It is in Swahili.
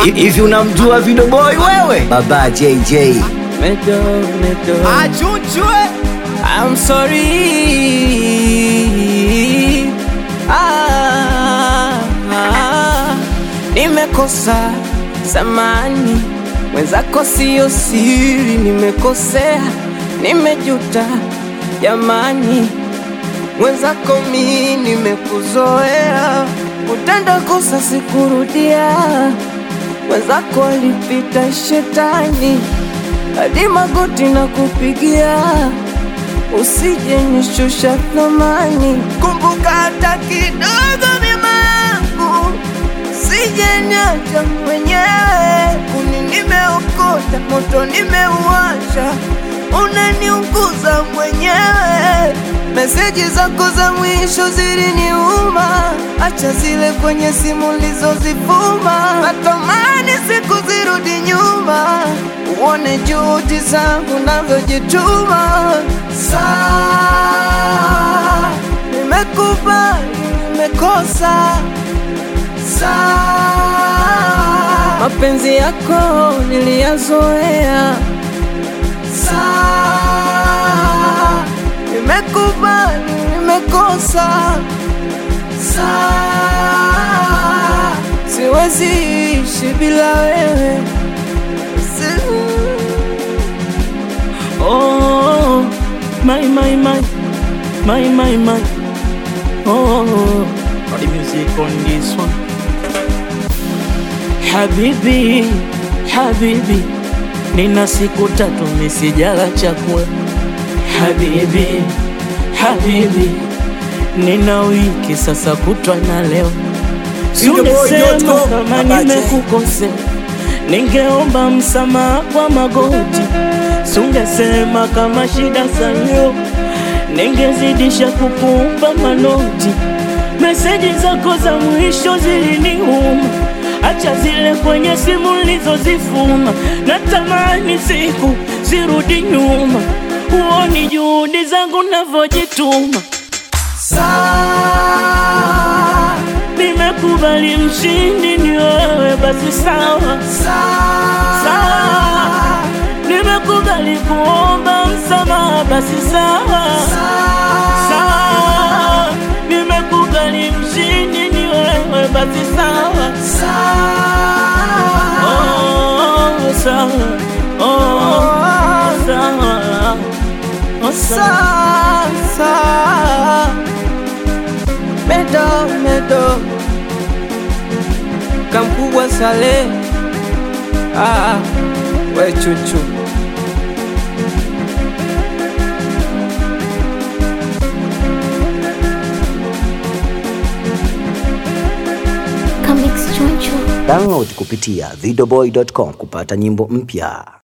Hivi unamjua Video Boy wewe? Baba JJ. Medo, medo. Achunchwe I'm sorry. Ah, ah, nimekosa samani, mwenzako siyo siri, nimekosea, nimejuta jamani, mwenzako mi nimekuzoea, utenda kosa sikurudia, mwenzako alipita shetani hadi magoti na kupigia usije nishusha thamani, kumbuka hata kidogo mema yangu, usije niacha mwenyewe. Kuni nimeokota, moto nimeuasha, unaniunguza mwenyewe. Meseji zako za mwisho ziliniuma, acha zile kwenye simu ulizozifuma. Natamani siku zirudi nyuma, uone juhudi zangu navyojituma. Saa nimekubali, nimekosa. Saa mapenzi yako niliyazoea. Saa nimekubali, nimekosa. Saa siwezi ishi bila wewe. Si- Oh, my, my, my, my, my, my. Oh, got the music on this one. Habibi, habibi, nina siku tatu misijala chakula. Habibi, habibi, nina wiki sasa kutwa na leo. Singesema kama nimekukosea, ningeomba msamaha kwa magoti. Sungesema kama shida zanyo, ningezidisha kukupa manoti. Meseji zako za mwisho ziliniuma, acha zile kwenye simu nilizozifuma. Natamani siku zirudi nyuma, huoni juhudi zangu navyojituma. Saa Nimekubali mshindi ni wewe, basi sawa sawa. Nimekubali kuomba msamaha, basi sawa sawa. Nimekubali mshindi ni wewe, basi sawa oh, sawa oh, sawa oh, sawa. sasa medo medo kamkubwa sale ah, we chuchu Comics Choncho. Download kupitia videoboy.com kupata nyimbo mpya.